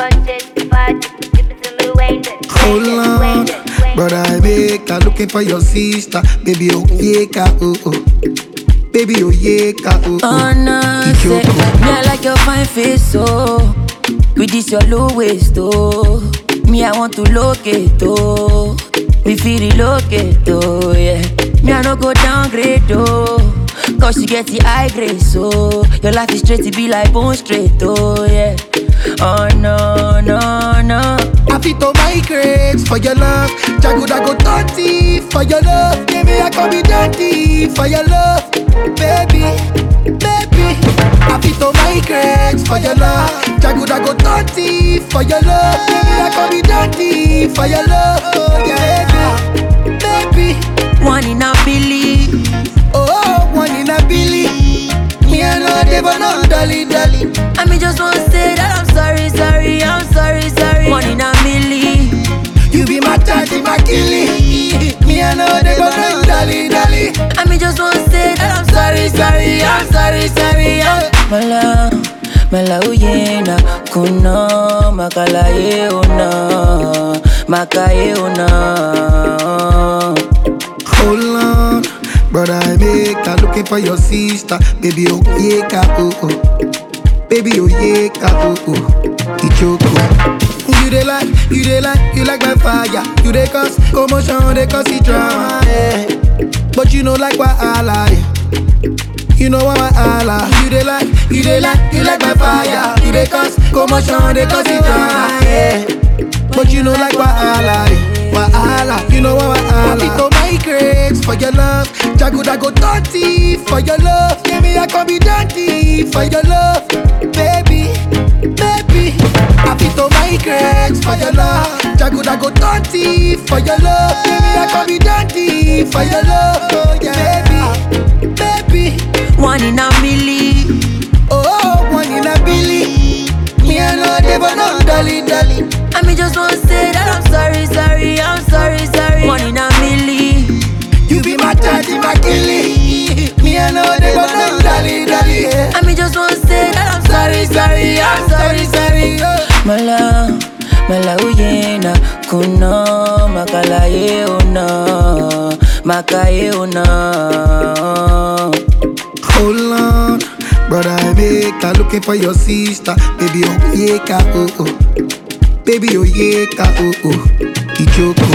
Hold on, brother, I make her looking for your sister. Baby, oh yeah, ka, oh oh. Baby, oh yeah, ka, oh Oh oh. no, say, me I like your fine face, so with this your low waist, oh. Me I want to locate, oh. We feel relocate, oh yeah. Me I no go downgrade, oh. Cause you get the high grade, so your life is straight to be like bone straight, oh yeah. Oh no, no, no. I fit to migrate for your love. Jago go dirty for your love. Baby, I can be dirty for your love. Baby, baby. I fit to migrate for your love. Jago go dirty for your love. Baby, I can be dirty for your love. Oh yeah, baby, baby. One in a billion. Oh, one in a billy. Me and no devil, no dolly, dolly. I mean, just want to say that I'm sorry, sorry, I'm sorry, sorry. One in a million. You be my daddy, my killie. Me and no devil, no dolly, dolly. I mean, just want to say that I'm sorry, sorry, I'm sorry, sorry. I'm Mala, mala uyena, kuno, makala ye una, makaye una. Hold on, brother, I make her looking for your sister. Baby, oh yeah, ka, oh oh. Baby, oh yeah, ka, oh oh. Ichoko. You dey like, you dey like, you like my fire. You dey cause commotion, dey cause it drama. Yeah. But you know like why I lie. You know why I lie. You dey like, you dey like, you like my fire. You dey cause commotion, dey cause it drama. Yeah. But you know like why I lie. Why I lie. You know why I lie. to migrate for your love. Jago go dirty for your love. Yeah, me I can be dirty for your love, baby, baby. I fit to migrate for your love. Jago go dirty for your love. Yeah, me I can be dirty for your love, oh yeah, baby, baby. One in a million. Oh, one in a billy. Me I know they but no dolly, dolly. I mean, just want to say that I'm sorry, sorry, I'm sorry, sorry. One in a million. You be my daddy, my killie. Me I know they but no dolly, dolly. Yeah. I mean, just want to say that I'm sorry, sorry, I'm sorry, sorry. oh. Mala, mala uyena, kuno, makala ye una, makaye una. Hold on, brother, I make her looking for your sister. Baby, oh yeah, ka, oh oh. Baby, oh yeah, ka, oh oh. Ichoko.